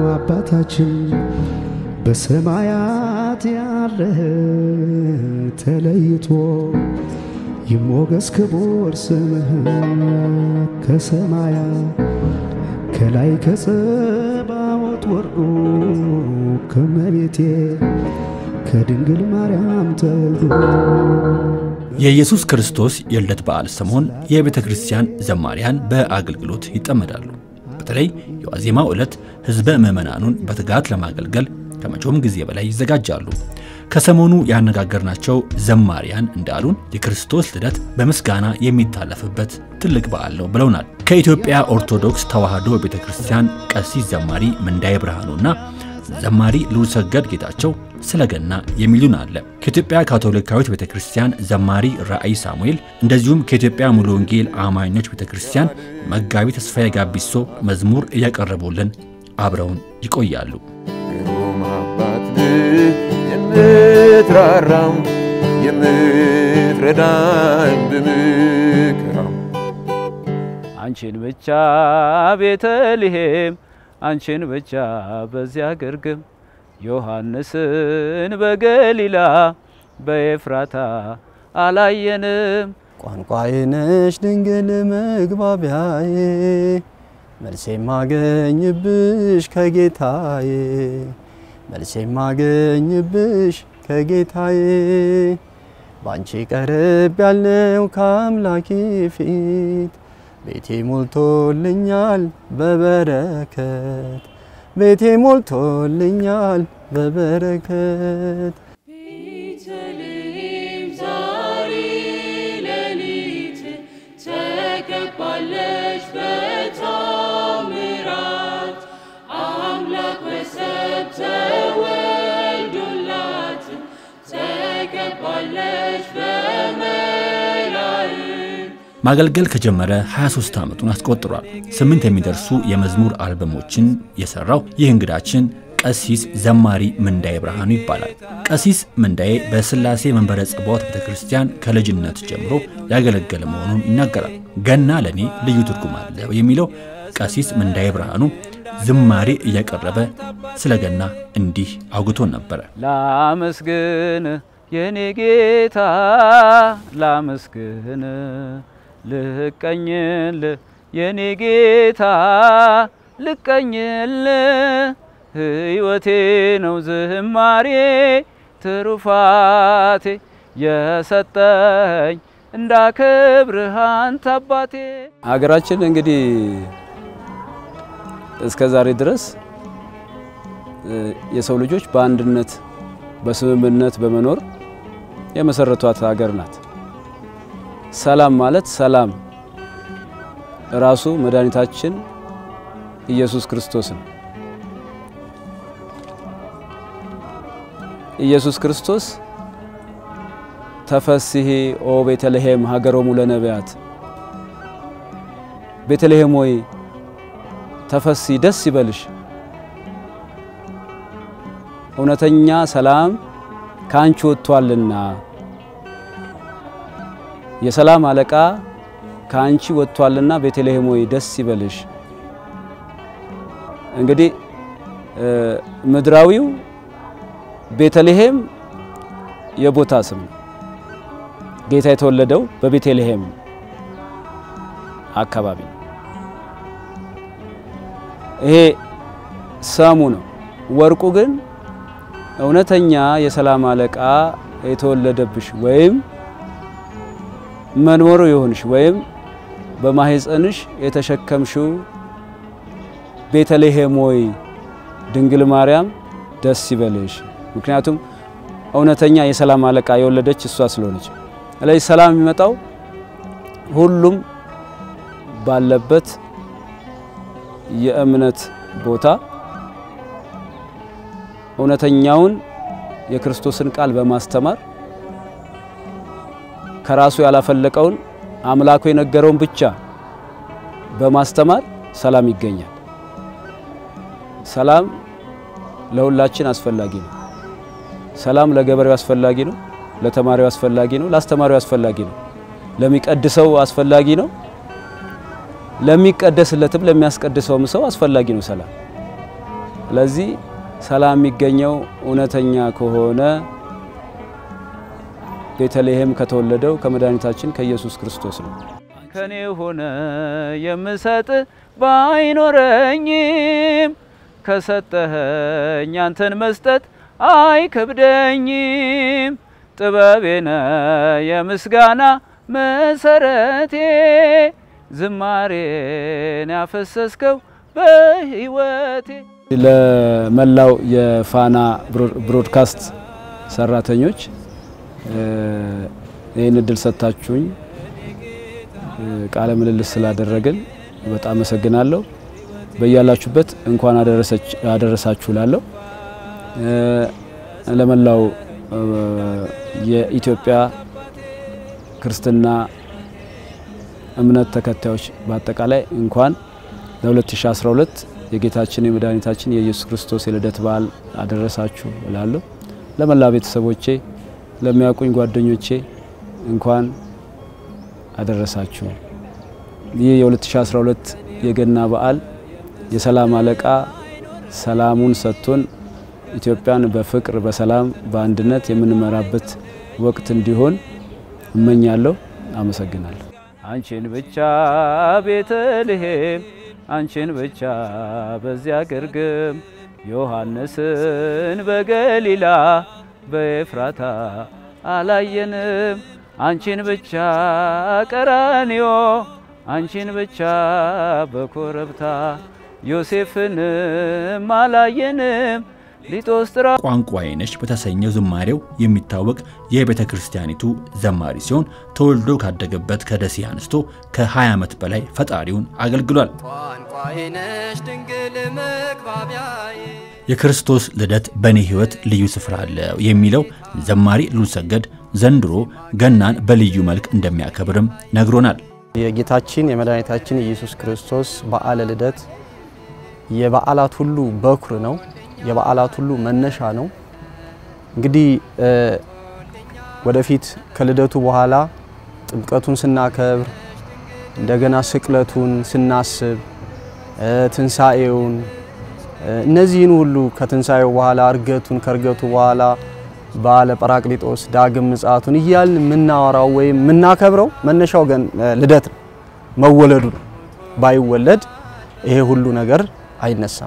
አባታችን በሰማያት ያለህ ተለይቶ ይሞገስ ክቡር ስምህ ከሰማያት ከላይ ከጸባዖት ወርዶ ከመቤቴ ከድንግል ማርያም ተወልዶ የኢየሱስ ክርስቶስ የልደት በዓል ሰሞን የቤተ ክርስቲያን ዘማሪያን በአገልግሎት ይጠመዳሉ። በተለይ የዋዜማው ዕለት ሕዝበ ምዕመናኑን በትጋት ለማገልገል ከመቼውም ጊዜ በላይ ይዘጋጃሉ። ከሰሞኑ ያነጋገርናቸው ዘማሪያን እንዳሉን የክርስቶስ ልደት በምስጋና የሚታለፍበት ትልቅ በዓል ነው ብለውናል። ከኢትዮጵያ ኦርቶዶክስ ተዋሕዶ ቤተ ክርስቲያን ቀሲስ ዘማሪ ምንዳዬ ብርሃኑና ዘማሪ ልዑልሰገድ ጌታቸው ስለ ገና የሚሉን አለ። ከኢትዮጵያ ካቶሊካዊት ቤተ ክርስቲያን ዘማሪ ራእይ ሳሙኤል እንደዚሁም ከኢትዮጵያ ሙሉ ወንጌል አማኞች ቤተ ክርስቲያን መጋቢ ተስፋዬ ጋቢሶ መዝሙር እያቀረቡልን አብረውን ይቆያሉ። ግሩም አባት የምትራራም የምትረዳኝ በመከራም አንቺን ብቻ ቤተልሔም አንቺን ብቻ በዚያ ግርግም ዮሐንስን በገሊላ በኤፍራታ አላየንም። ቋንቋዬ ነሽ ድንግል መግባቢያዬ መልሴ ማገኝብሽ ከጌታዬ መልሴ ማገኝብሽ ከጌታዬ ባንቺ ቀረብ ያለው ከአምላኬ ፊት ቤቴ ሞልቶልኛል በበረከት ቤቴ ሞልቶልኛል በበረከት ቤተልሔም ዛሬ ሌሊት ተከባለች በታምራት አምላክ በሰብ ተወልዶላት ተከባለች በመላእክት ማገልገል ከጀመረ 23 ዓመቱን አስቆጥሯል። ስምንት የሚደርሱ የመዝሙር አልበሞችን የሰራው ይህ እንግዳችን ቀሲስ ዘማሪ ምንዳዬ ብርሃኑ ይባላል። ቀሲስ ምንዳዬ በሥላሴ መንበረ ጸባዖት ቤተ ክርስቲያን ከልጅነት ጀምሮ ያገለገለ መሆኑን ይናገራል። ገና ለእኔ ልዩ ትርጉም አለው የሚለው ቀሲስ ምንዳዬ ብርሃኑ ዝማሬ እያቀረበ ስለ ገና እንዲህ አውግቶን ነበረ። ላመስግን የኔ ጌታ ላመስግን ልቀኝል የኔ ጌታ ልቀኝል ሕይወቴ ነው ዝማሬ ትሩፋቴ የሰጠኝ እንዳከብርህ አንተ አባቴ። ሀገራችን እንግዲህ እስከ ዛሬ ድረስ የሰው ልጆች በአንድነት በስምምነት በመኖር የመሰረቷት ሀገር ናት። ሰላም ማለት ሰላም ራሱ መድኃኒታችን ኢየሱስ ክርስቶስ ነው። ኢየሱስ ክርስቶስ ተፈስሒ ኦ ቤተልሔም ሀገሮሙ ለነቢያት፣ ቤተልሔም ሆይ ተፈስሒ ደስ ይበልሽ፣ እውነተኛ ሰላም ከአንቺ ወጥቷልና የሰላም አለቃ ከአንቺ ወጥቷልና ቤተልሔም ሆይ ደስ ይበልሽ። እንግዲህ ምድራዊው ቤተልሔም የቦታ ስም ነው። ጌታ የተወለደው በቤተልሔም አካባቢ ነው። ይሄ ሰሙ ነው። ወርቁ ግን እውነተኛ የሰላም አለቃ የተወለደብሽ ወይም መንበሩ የሆንሽ ወይም በማህፀንሽ የተሸከምሽው ቤተልሔም ሆይ ድንግል ማርያም ደስ ይበልሽ። ምክንያቱም እውነተኛ የሰላም አለቃ የወለደች እሷ ስለሆነች። ስለዚህ ሰላም የሚመጣው ሁሉም ባለበት የእምነት ቦታ እውነተኛውን የክርስቶስን ቃል በማስተማር ከራሱ ያላፈለቀውን አምላኩ የነገረውን ብቻ በማስተማር ሰላም ይገኛል። ሰላም ለሁላችን አስፈላጊ ነው። ሰላም ለገበሬው አስፈላጊ ነው፣ ለተማሪው አስፈላጊ ነው፣ ለአስተማሪው አስፈላጊ ነው፣ ለሚቀድሰው አስፈላጊ ነው፣ ለሚቀደስለትም ለሚያስቀድሰውም ሰው አስፈላጊ ነው ሰላም። ስለዚህ ሰላም የሚገኘው እውነተኛ ከሆነ ቤተልሔም ከተወለደው ከመድኃኒታችን ከኢየሱስ ክርስቶስ ነው። ከኔ ሆነ የምሰጥ ባይኖረኝም ከሰጠኸኝ አንተን መስጠት አይከብደኝም። ጥበቤነ የምስጋና መሰረቴ ዝማሬን ያፈሰስከው በሕይወቴ። ለመላው የፋና ብሮድካስት ሰራተኞች ይህን እድል ሰጥታችሁኝ ቃለ ምልልስ ስላደረግን በጣም አመሰግናለሁ። በያላችሁበት እንኳን አደረሳችሁ ላለሁ ለመላው የኢትዮጵያ ክርስትና እምነት ተከታዮች በአጠቃላይ እንኳን ለ2012 የጌታችን የመድኃኒታችን የኢየሱስ ክርስቶስ የልደት በዓል አደረሳችሁ እላለሁ። ለመላ ቤተሰቦቼ፣ ለሚያውቁኝ ጓደኞቼ እንኳን አደረሳችሁ። ይህ የ2012 የገና በዓል የሰላም አለቃ ሰላሙን ሰጥቶን ኢትዮጵያን በፍቅር በሰላም በአንድነት የምንመራበት ወቅት እንዲሆን እመኛለሁ። አመሰግናለሁ። አንቺን ብቻ ቤተልሔም፣ አንቺን ብቻ በዚያ ግርግም ዮሐንስን በገሊላ በኤፍራታ አላየንም። አንቺን ብቻ ቀራንዮ፣ አንቺን ብቻ በኮረብታ ዮሴፍንም አላየንም። ሊጦስትራ ቋንቋዬ ነሽ በተሰኘው ዝማሬው የሚታወቅ የቤተ ክርስቲያኒቱ ዘማሪ ሲሆን ተወልዶ ካደገበት ከደሴ አንስቶ ከ20 ዓመት በላይ ፈጣሪውን አገልግሏል። ቋንቋዬ ነሽ ድንግል መግባቢያዬ የክርስቶስ ልደት በእኔ ሕይወት ልዩ ስፍራ አለው የሚለው ዘማሪ ሉልሰገድ ዘንድሮ ገናን በልዩ መልክ እንደሚያከብርም ነግሮናል። የጌታችን የመድኃኒታችን የኢየሱስ ክርስቶስ በዓለ ልደት የበዓላት ሁሉ በኩር ነው። የበዓላት ሁሉ መነሻ ነው። እንግዲህ ወደፊት ከልደቱ በኋላ ጥምቀቱን ስናከብር እንደገና ስቅለቱን ስናስብ ትንሣኤውን እነዚህን ሁሉ ከትንሣኤው በኋላ እርገቱን ከእርገቱ በኋላ በዓለ ጰራቅሊጦስ ዳግም ምጽአቱን እያልን የምናወራው ወይም የምናከብረው መነሻው ገን ልደት ነው፣ መወለዱ ነው። ባይወለድ ይሄ ሁሉ ነገር አይነሳም።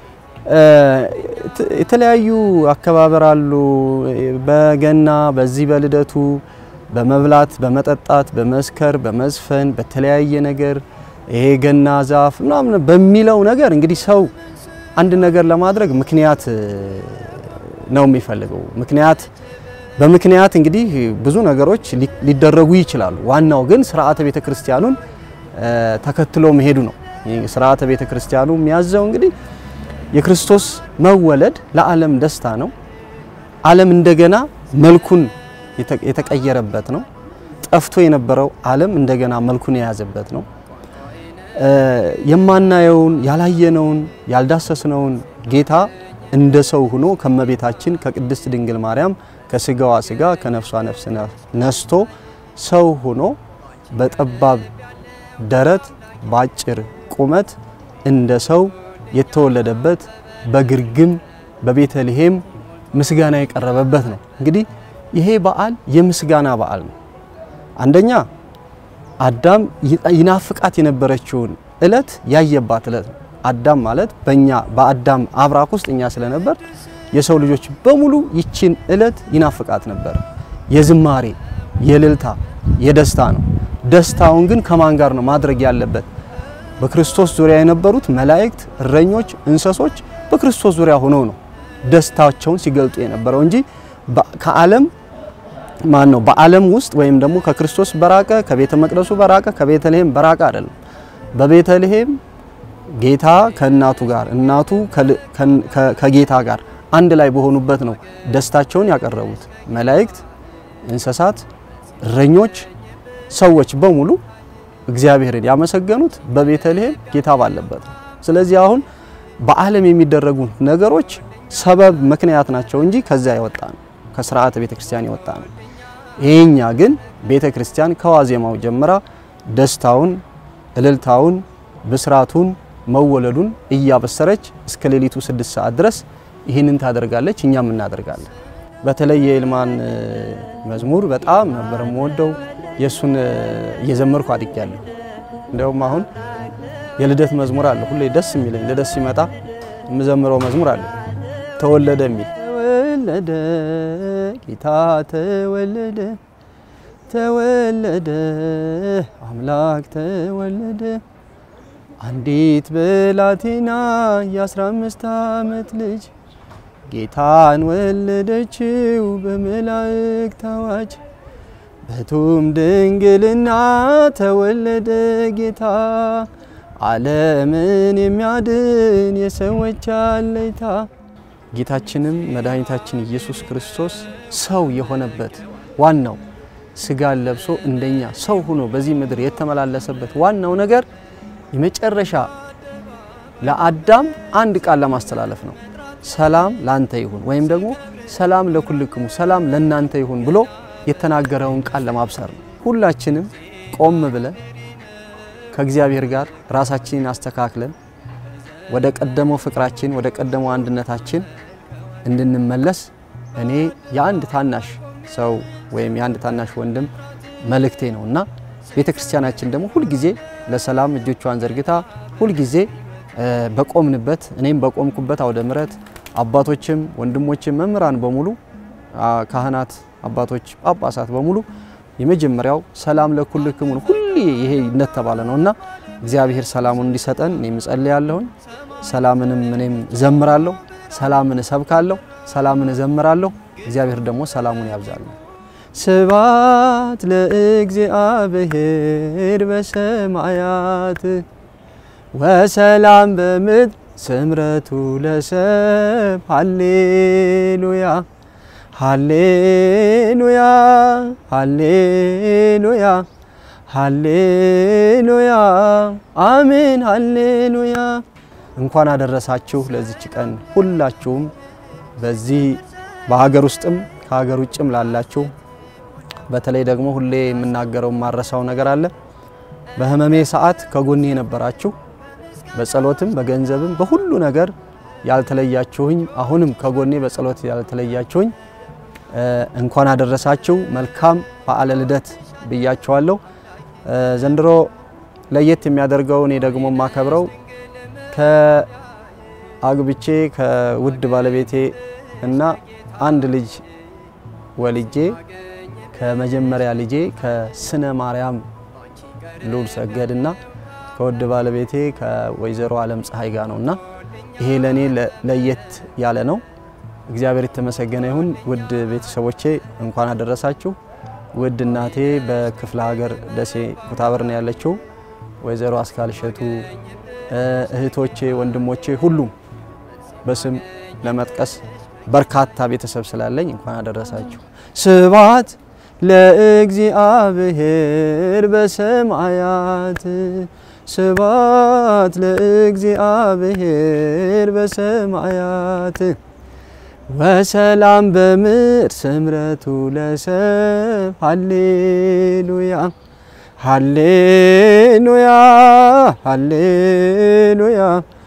የተለያዩ አከባበር አሉ። በገና በዚህ በልደቱ በመብላት በመጠጣት በመስከር በመዝፈን በተለያየ ነገር ይሄ ገና ዛፍ ምናምን በሚለው ነገር እንግዲህ ሰው አንድ ነገር ለማድረግ ምክንያት ነው የሚፈልገው። ምክንያት በምክንያት እንግዲህ ብዙ ነገሮች ሊደረጉ ይችላሉ። ዋናው ግን ስርዓተ ቤተ ክርስቲያኑን ተከትሎ መሄዱ ነው። ስርዓተ ቤተ ክርስቲያኑ የሚያዘው እንግዲህ የክርስቶስ መወለድ ለዓለም ደስታ ነው። ዓለም እንደገና መልኩን የተቀየረበት ነው። ጠፍቶ የነበረው ዓለም እንደገና መልኩን የያዘበት ነው። የማናየውን ያላየነውን ያልዳሰስነውን ጌታ እንደ ሰው ሆኖ ከመቤታችን ከቅድስት ድንግል ማርያም ከስጋዋ ስጋ ከነፍሷ ነፍስ ነስቶ ሰው ሆኖ በጠባብ ደረት በአጭር ቁመት እንደ ሰው የተወለደበት በግርግም በቤተልሔም ምስጋና የቀረበበት ነው። እንግዲህ ይሄ በዓል የምስጋና በዓል ነው። አንደኛ አዳም ይናፍቃት የነበረችውን እለት ያየባት እለት ነው። አዳም ማለት በእኛ በአዳም አብራክ ውስጥ እኛ ስለነበር የሰው ልጆች በሙሉ ይችን እለት ይናፍቃት ነበር። የዝማሬ የእልልታ የደስታ ነው። ደስታውን ግን ከማን ጋር ነው ማድረግ ያለበት? በክርስቶስ ዙሪያ የነበሩት መላእክት፣ እረኞች፣ እንስሶች በክርስቶስ ዙሪያ ሆነው ነው ደስታቸውን ሲገልጡ የነበረው እንጂ ከዓለም ማን ነው በዓለም ውስጥ ወይም ደግሞ ከክርስቶስ በራቀ ከቤተ መቅደሱ በራቀ ከቤተልሔም በራቀ አይደለም። በቤተልሔም ጌታ ከእናቱ ጋር እናቱ ከጌታ ጋር አንድ ላይ በሆኑበት ነው ደስታቸውን ያቀረቡት። መላእክት፣ እንስሳት፣ እረኞች፣ ሰዎች በሙሉ እግዚአብሔርን ያመሰገኑት በቤተልሔም ጌታ ባለበት ነው። ስለዚህ አሁን በዓለም የሚደረጉ ነገሮች ሰበብ ምክንያት ናቸው እንጂ ከዚያ የወጣ ነው፣ ከስርዓተ ቤተ ክርስቲያን የወጣ ነው። ይሄኛ ግን ቤተ ክርስቲያን ከዋዜማው ጀምራ ደስታውን፣ እልልታውን፣ ብስራቱን፣ መወለዱን እያበሰረች እስከ ሌሊቱ ስድስት ሰዓት ድረስ ይህንን ታደርጋለች። እኛም እናደርጋለን። በተለይ የይልማን እ፣ መዝሙር በጣም ነበር የምወደው። የእሱን እ፣ እየዘመርኩ አድጌያለሁ። እንዲያውም አሁን የልደት መዝሙር አለ ሁሌ ደስ የሚለኝ ልደት ሲመጣ የምዘምረው መዝሙር አለ ተወለደ የሚል ተወለደ ጌታ ተወለደ ተወለደ አምላክ ተወለደ አንዲት ብላቴና የአስራ አምስት ዓመት ልጅ ጌታን ወለደችው በመላእክት አዋጅ በቱም ድንግልና ተወለደ ጌታ ዓለምን የሚያድን የሰዎች አለይታ ጌታችንም መድኃኒታችን ኢየሱስ ክርስቶስ ሰው የሆነበት ዋናው ስጋን ለብሶ እንደኛ ሰው ሆኖ በዚህ ምድር የተመላለሰበት ዋናው ነገር የመጨረሻ ለአዳም አንድ ቃል ለማስተላለፍ ነው። ሰላም ላንተ ይሁን ወይም ደግሞ ሰላም ለኩልክሙ ሰላም ለናንተ ይሁን ብሎ የተናገረውን ቃል ለማብሰር ነው። ሁላችንም ቆም ብለን ከእግዚአብሔር ጋር ራሳችንን አስተካክለን ወደ ቀደመው ፍቅራችን ወደ ቀደመው አንድነታችን እንድንመለስ እኔ የአንድ ታናሽ ሰው ወይም የአንድ ታናሽ ወንድም መልእክቴ ነው እና ቤተ ክርስቲያናችን ደግሞ ሁልጊዜ ለሰላም እጆቿን ዘርግታ ሁልጊዜ እ፣ በቆምንበት እኔም በቆምኩበት አውደ ምሕረት አባቶችም ወንድሞችም መምህራን በሙሉ አ፣ ካህናት፣ አባቶች፣ ጳጳሳት በሙሉ የመጀመሪያው ሰላም ለኩልክሙ ነው። ሁሌ ይሄ እንደተባለ ነው እና እግዚአብሔር ሰላሙን እንዲሰጠን እኔም እጸልያለሁኝ። ሰላምንም እኔም እዘምራለሁ፣ ሰላምን እሰብካለሁ፣ ሰላምን እዘምራለሁ። እግዚአብሔር ደግሞ ሰላሙን ያብዛልን። ስብሐት ለእግዚአብሔር በሰማያት ወሰላም በምድር ስምረቱ ለሰብ ሃሌሉያ ሃሌሉያ ሃሌሉያ ሃሌሉያ አሜን ሃሌሉያ። እንኳን አደረሳችሁ ለዚች ቀን ሁላችሁም በዚህ በሀገር ውስጥም ከሀገር ውጭም ላላችሁ በተለይ ደግሞ ሁሌ የምናገረው የማረሳው ነገር አለ። በህመሜ ሰዓት ከጎኔ የነበራችሁ በጸሎትም በገንዘብም በሁሉ ነገር ያልተለያችሁኝ አሁንም ከጎኔ በጸሎት ያልተለያችሁኝ እ፣ እንኳን አደረሳችሁ። መልካም በዓለ ልደት ብያችኋለሁ። እ፣ ዘንድሮ ለየት የሚያደርገው እኔ ደግሞ የማከብረው ከአግብቼ ከውድ ባለቤቴ እና አንድ ልጅ ወልጄ ከመጀመሪያ ልጄ ከስነ ማርያም ልዑል ሰገድ እና ከውድ ባለቤቴ ከወይዘሮ አለም ፀሐይ ጋር ነው እና ይሄ ለእኔ ለ- ለየት ያለ ነው። እግዚአብሔር የተመሰገነ ይሁን። ውድ ቤተሰቦቼ እንኳን አደረሳችሁ። ውድ እናቴ በክፍለ ሀገር ደሴ ኩታበር ነው ያለችው፣ ወይዘሮ አስካል እሸቱ፣ እ፣ እህቶቼ፣ ወንድሞቼ ሁሉም በስም ለመጥቀስ በርካታ ቤተሰብ ስላለኝ እንኳን አደረሳችሁ። ስብሐት ለእግዚአብሔር በሰማያት ስብሐት ለእግዚአብሔር በሰማያት ወሰላም በምድር ስምረቱ ለሰብ ሃሌሉያ ሃሌሉያ ሃሌሉያ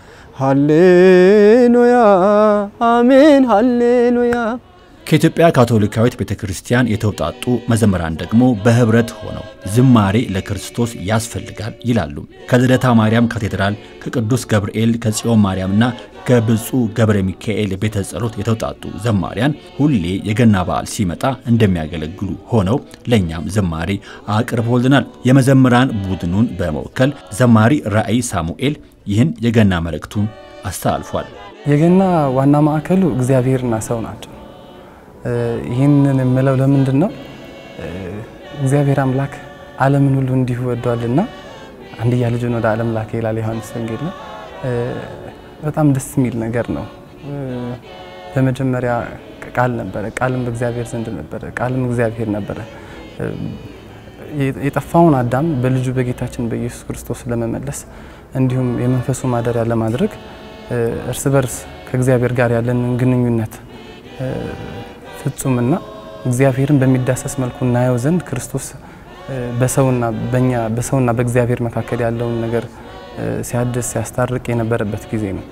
ሃሌሉያ አሜን ሃሌሉያ ከኢትዮጵያ ካቶሊካዊት ቤተ ክርስቲያን የተውጣጡ መዘምራን ደግሞ በህብረት ሆነው ዝማሬ ለክርስቶስ ያስፈልጋል ይላሉ። ከልደታ ማርያም ካቴድራል፣ ከቅዱስ ገብርኤል፣ ከጽዮን ማርያምና ከብፁዕ ገብረ ሚካኤል ቤተ ጸሎት የተውጣጡ ዘማሪያን ሁሌ የገና በዓል ሲመጣ እንደሚያገለግሉ ሆነው ለእኛም ዝማሬ አቅርቦልናል። የመዘምራን ቡድኑን በመወከል ዘማሪ ራእይ ሳሙኤል ይህን የገና መልእክቱን አስተላልፏል። የገና ዋና ማዕከሉ እግዚአብሔርና ሰው ናቸው። እ፣ ይህንን የምለው ለምንድን ነው? እ፣ እግዚአብሔር አምላክ ዓለምን ሁሉ እንዲሁ ወዷልና አንድያ ልጁን ወደ ዓለም ላከ ይላል ዮሐንስ ወንጌል ላይ። እ፣ በጣም ደስ የሚል ነገር ነው። እ፣ በመጀመሪያ ቃል ነበረ፣ ቃልም በእግዚአብሔር ዘንድ ነበረ፣ ቃልም እግዚአብሔር ነበረ። እ፣ የጠፋውን አዳም በልጁ በጌታችን በኢየሱስ ክርስቶስ ለመመለስ እንዲሁም የመንፈሱ ማደሪያ ለማድረግ እ፣ እርስ በርስ ከእግዚአብሔር ጋር ያለንን ግንኙነት እ፣ ፍጹምና እግዚአብሔርን በሚዳሰስ መልኩ እናየው ዘንድ ክርስቶስ እ፣ በሰውና በእኛ በሰውና በእግዚአብሔር መካከል ያለውን ነገር ሲያድስ ሲያስታርቅ የነበረበት ጊዜ ነው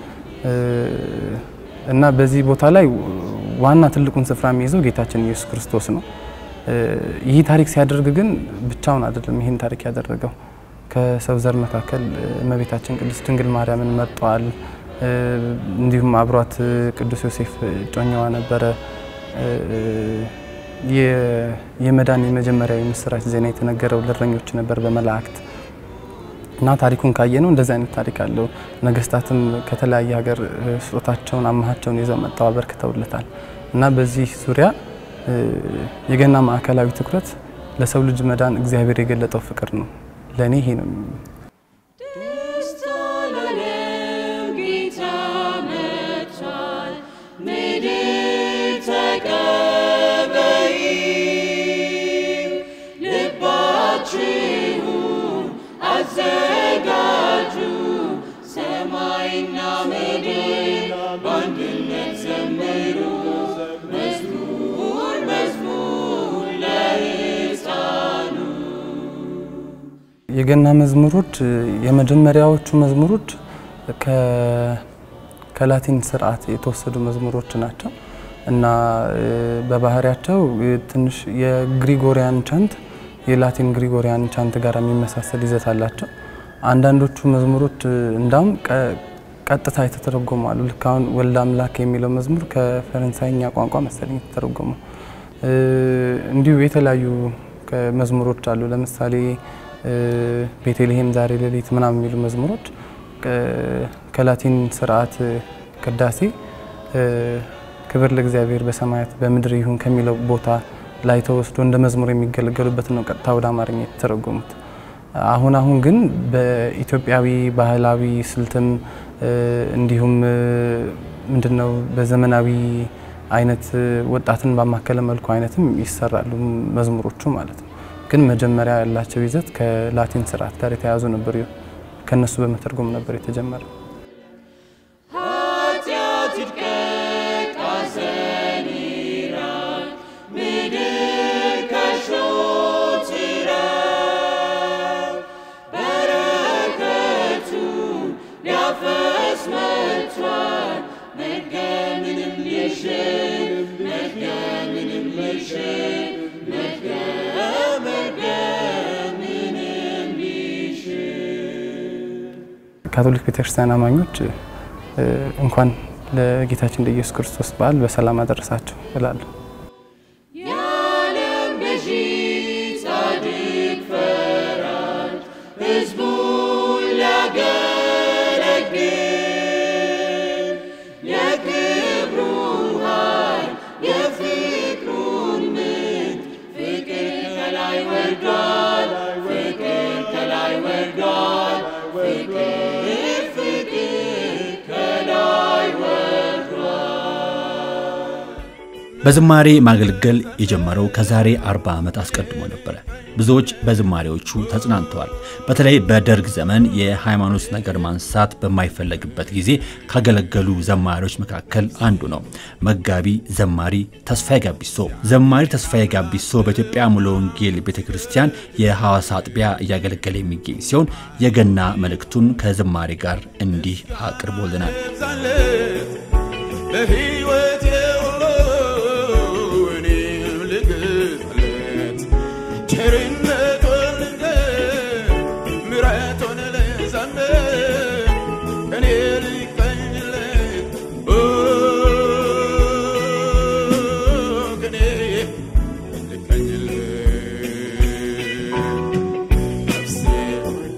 እና በዚህ ቦታ ላይ ዋና ትልቁን ስፍራ የሚይዘው ጌታችን ኢየሱስ ክርስቶስ ነው። ይህ ታሪክ ሲያደርግ ግን ብቻውን አይደለም። ይህን ታሪክ ያደረገው ከሰው ዘር መካከል እመቤታችን ቅድስት ድንግል ማርያምን መርጧል። እንዲሁም አብሯት ቅዱስ ዮሴፍ እጮኛዋ ነበረ። የመዳን የመጀመሪያ የምስራች ዜና የተነገረው ለእረኞች ነበር በመላእክት እና ታሪኩን ካየ ነው እንደዚህ አይነት ታሪክ አለው። ነገስታትም ከተለያየ ሀገር ስጦታቸውን አማሃቸውን ይዘው መጥተው አበርክተውለታል እና በዚህ ዙሪያ የገና ማዕከላዊ ትኩረት ለሰው ልጅ መዳን እግዚአብሔር የገለጠው ፍቅር ነው። ለእኔ ይሄ ነው። ደስታ ላለው ጌታ መጥቷል፣ ምድር ተቀበይ፣ ልባችሁን አዘጋጁ፣ ሰማይና ምድር በአንድነት ዘምሩ፣ መዝሙር መዝሙር ለሕፃኑ የገና መዝሙሮች የመጀመሪያዎቹ መዝሙሮች ከላቲን ስርዓት የተወሰዱ መዝሙሮች ናቸው እና በባህሪያቸው ትንሽ የግሪጎሪያን ቻንት የላቲን ግሪጎሪያን ቻንት ጋር የሚመሳሰል ይዘት አላቸው። አንዳንዶቹ መዝሙሮች እንዳውም ቀጥታ የተተረጎሙ አሉ። ልክ አሁን ወልደ አምላክ የሚለው መዝሙር ከፈረንሳይኛ ቋንቋ መሰለኝ የተተረጎሙ። እንዲሁ የተለያዩ መዝሙሮች አሉ። ለምሳሌ ቤተልሔም ዛሬ ሌሊት ምናምን የሚሉ መዝሙሮች ከላቲን ስርዓት ቅዳሴ ክብር ለእግዚአብሔር በሰማያት በምድር ይሁን ከሚለው ቦታ ላይ ተወስዶ እንደ መዝሙር የሚገለገሉበት ነው ቀጥታ ወደ አማርኛ የተተረጎሙት። አሁን አሁን ግን በኢትዮጵያዊ ባህላዊ ስልትም እንዲሁም ምንድነው በዘመናዊ አይነት ወጣትን ባማከለ መልኩ አይነትም ይሰራሉ መዝሙሮቹ ማለት ነው። ግን መጀመሪያ ያላቸው ይዘት ከላቲን ስርዓት ጋር የተያያዙ ነበር። ከነሱ በመተርጎም ነበር የተጀመረው። ኃጢአት ይድቀቅ፣ ሐዘን ይራቅ፣ ምድር ከሾህ ትራቅ። በረከቱን ሊያፈስ መጥቷል፣ መርገምንም ሊሽር መርገምንም ሊሽር መርገም መርገምንም ሊሽር ካቶሊክ ቤተክርስቲያን አማኞች እንኳን ለጌታችን ለኢየሱስ ክርስቶስ በዓል በሰላም አደረሳቸው እላለሁ። የዓለም ገዢ ጻድቅ ፈራጅ ሕዝቡን ሊያገለግል የክብሩ ኃይል የፍቅሩን ምንጭ ፍቅር ከላይ ወርዷል፣ ፍቅር ከላይ ወርዷል፣ ፍቅር ፍቅር ከላይ ወርዷል። በዝማሬ ማገልገል የጀመረው ከዛሬ 40 ዓመት አስቀድሞ ነበረ። ብዙዎች በዝማሬዎቹ ተጽናንተዋል። በተለይ በደርግ ዘመን የሃይማኖት ነገር ማንሳት በማይፈለግበት ጊዜ ካገለገሉ ዘማሪዎች መካከል አንዱ ነው። መጋቢ ዘማሪ ተስፋዬ ጋቢሶ። ዘማሪ ተስፋዬ ጋቢሶ በኢትዮጵያ ሙሉ ወንጌል ቤተ ክርስቲያን የሐዋሳ አጥቢያ እያገለገለ የሚገኝ ሲሆን የገና መልእክቱን ከዝማሬ ጋር እንዲህ አቅርቦልናል። በሕይወቴ ሁሉ እኔም ልግለጥ ቸርነቱን ልንገር ምሕረቱን ልዘምር እኔ ልቀኝለት እኔ ልቀኝለት ነፍሴ ሆይ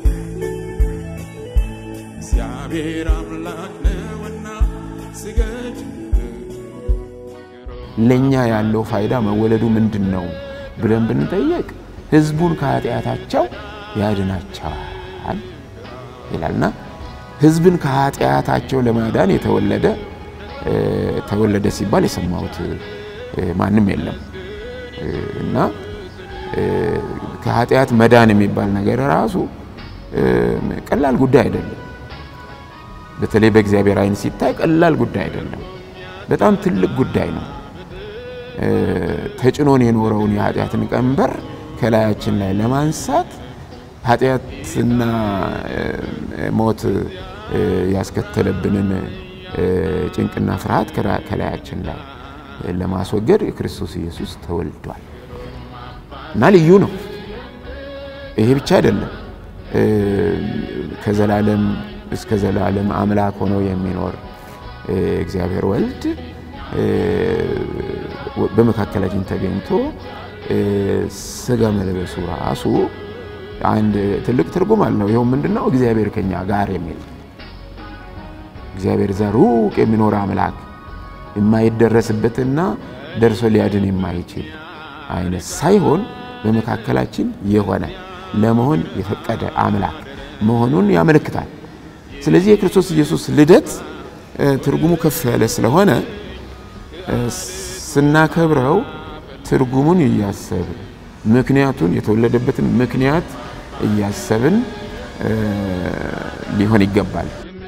እግዚአብሔር አምላክ ነውና ስገድ ለኛ ያለው ፋይዳ መወለዱ ምንድን ነው ብለን ብንጠየቅ ህዝቡን ከኃጢአታቸው ያድናቸዋል ይላልና ህዝብን ከኃጢአታቸው ለማዳን የተወለደ እ፣ ተወለደ ሲባል የሰማሁት እ፣ ማንም የለም እ፣ እና እ፣ ከኃጢአት መዳን የሚባል ነገር ራሱ እ፣ ቀላል ጉዳይ አይደለም። በተለይ በእግዚአብሔር ዓይን ሲታይ ቀላል ጉዳይ አይደለም። በጣም ትልቅ ጉዳይ ነው። እ፣ ተጭኖን የኖረውን የኃጢአትን ቀንበር ከላያችን ላይ ለማንሳት ኃጢአትና እ፣ ሞት እ፣ ያስከተለብንን እ፣ ጭንቅና ፍርሃት ከራ- ከላያችን ላይ ለማስወገድ የክርስቶስ ኢየሱስ ተወልዷል እና ልዩ ነው። ይሄ ብቻ አይደለም። እ፣ ከዘላለም እስከ ዘላለም አምላክ ሆኖ የሚኖር እ፣ እግዚአብሔር ወልድ እ፣ በመካከላችን ተገኝቶ እ፣ ስጋ መልበሱ ራሱ አንድ ትልቅ ትርጉም አለው። ይኸው ምንድነው? እግዚአብሔር ከኛ ጋር የሚል እግዚአብሔር እዛ ሩቅ የሚኖር አምላክ የማይደረስበትና ደርሶ ሊያድን የማይችል አይነት ሳይሆን በመካከላችን የሆነ ለመሆን የፈቀደ አምላክ መሆኑን ያመለክታል። ስለዚህ የክርስቶስ ኢየሱስ ልደት እ፣ ትርጉሙ ከፍ ያለ ስለሆነ እ፣ ስናከብረው ትርጉሙን እያሰብን ምክንያቱን የተወለደበትን ምክንያት እያሰብን እ፣ ሊሆን ይገባል።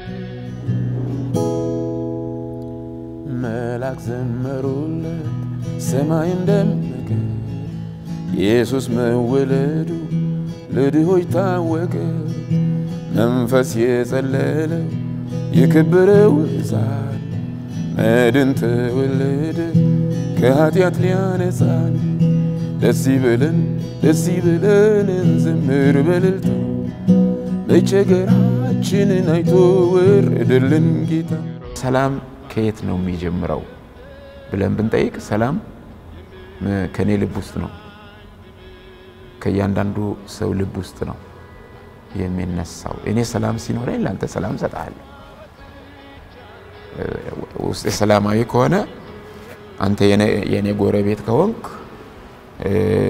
መላክ ዘመሩለት ሰማይ እንደመቀ ኢየሱስ መወለዱ ለድሆች ታወቀ። መንፈስ የጸለለው የከበረው ሕፃን መድን ተወለደ ከኃጢአት ሊያነጻን። ደስ ይበለን ደስ ይበለን እንዘምር በእልልታ መቸገራችንን አይቶ ወረደልን ጌታ። ሰላም ከየት ነው የሚጀምረው ብለን ብንጠይቅ ሰላም እ፣ ከእኔ ልብ ውስጥ ነው፣ ከእያንዳንዱ ሰው ልብ ውስጥ ነው የሚነሳው። እኔ ሰላም ሲኖረኝ ለአንተ ሰላም እሰጥሃለሁ። እ፣ ውስጤ ሰላማዊ ከሆነ አንተ የኔ- የኔ ጎረቤት ከሆንክ እ፣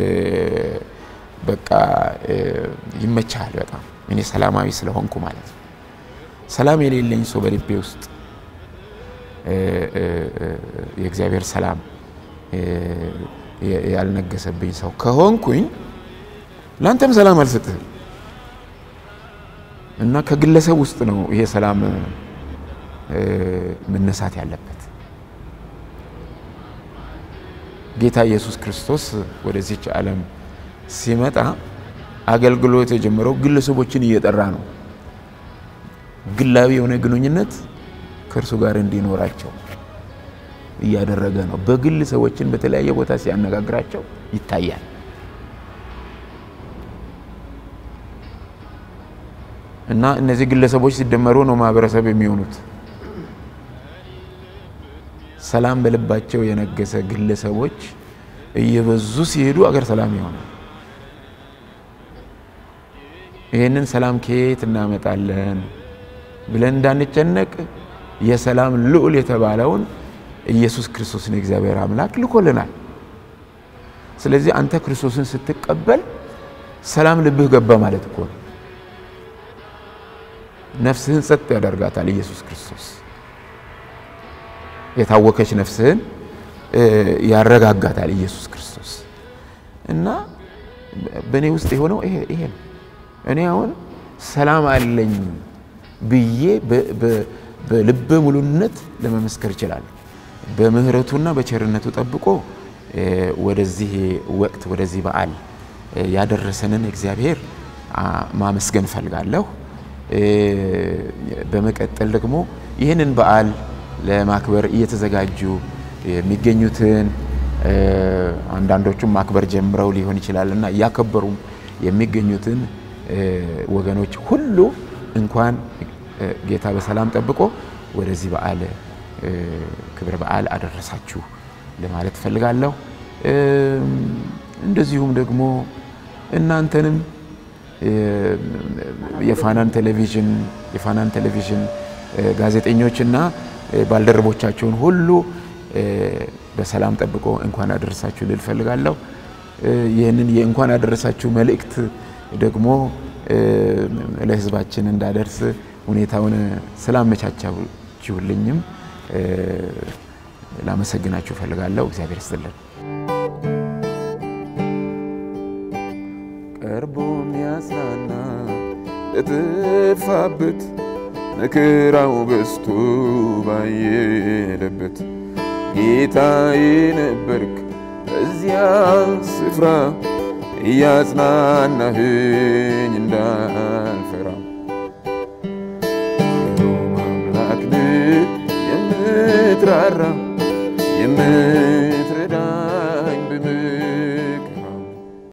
በቃ እ፣ ይመችሃል በጣም እኔ ሰላማዊ ስለሆንኩ ማለት ነው። ሰላም የሌለኝ ሰው በልቤ ውስጥ እ፣ እ፣ እ፣ የእግዚአብሔር ሰላም እ፣ የ- ያልነገሰብኝ ሰው ከሆንኩኝ ለአንተም ሰላም አልሰጥህም እና ከግለሰብ ውስጥ ነው ይሄ ሰላም እ፣ መነሳት ያለበት። ጌታ ኢየሱስ ክርስቶስ ወደዚች ዓለም ሲመጣ አገልግሎት የጀመረው ግለሰቦችን እየጠራ ነው። ግላዊ የሆነ ግንኙነት ከእርሱ ጋር እንዲኖራቸው እያደረገ ነው። በግል ሰዎችን በተለያየ ቦታ ሲያነጋግራቸው ይታያል። እና እነዚህ ግለሰቦች ሲደመሩ ነው ማህበረሰብ የሚሆኑት። ሰላም በልባቸው የነገሰ ግለሰቦች እየበዙ ሲሄዱ አገር ሰላም ይሆናል። ይህንን ሰላም ከየት እናመጣለን ብለን እንዳንጨነቅ የሰላም ልዑል የተባለውን ኢየሱስ ክርስቶስን የእግዚአብሔር አምላክ ልኮልናል። ስለዚህ አንተ ክርስቶስን ስትቀበል ሰላም ልብህ ገባ ማለት እኮ ነው። ነፍስህን ጸጥ ያደርጋታል ኢየሱስ ክርስቶስ። የታወከች ነፍስህን እ፣ ያረጋጋታል ኢየሱስ ክርስቶስ እና በእኔ ውስጥ የሆነው ይሄ ይሄ ነው። እኔ አሁን ሰላም አለኝ ብዬ በ- በ- በልበ ሙሉነት ለመመስከር እችላለሁ። በምህረቱና በቸርነቱ ጠብቆ እ፣ ወደዚህ ወቅት ወደዚህ በዓል እ፣ ያደረሰንን እግዚአብሔር አ፣ ማመስገን እፈልጋለሁ። እ፣ በመቀጠል ደግሞ ይህንን በዓል ለማክበር እየተዘጋጁ የሚገኙትን እ፣ አንዳንዶቹም ማክበር ጀምረው ሊሆን ይችላል እና እያከበሩም የሚገኙትን እ፣ ወገኖች ሁሉ እንኳን እ፣ ጌታ በሰላም ጠብቆ ወደዚህ በዓል እ፣ ክብረ በዓል አደረሳችሁ ለማለት እፈልጋለሁ። እም፣ እንደዚሁም ደግሞ እናንተንም እ፣ የፋናን ቴሌቪዥን የፋናን ቴሌቪዥን እ፣ ጋዜጠኞችና እ፣ ባልደረቦቻቸውን ሁሉ እ፣ በሰላም ጠብቆ እንኳን አደረሳችሁ ልል እፈልጋለሁ። እ፣ ይህንን የእንኳን አደረሳችሁ መልእክት ደግሞ እ፣ ለሕዝባችን እንዳደርስ ሁኔታውን ስላመቻቻችሁልኝም እ፣ ላመሰግናችሁ እፈልጋለሁ። እግዚአብሔር ይስጥልን። ቀርቦ የሚያጽናና ለጠፋበት መከራው በዝቶ ባየለበት ጌታዬ ነበርክ በዚያ ስፍራ እያጽናናህኝ እንዳልፈራ የምትራራ የምትራራ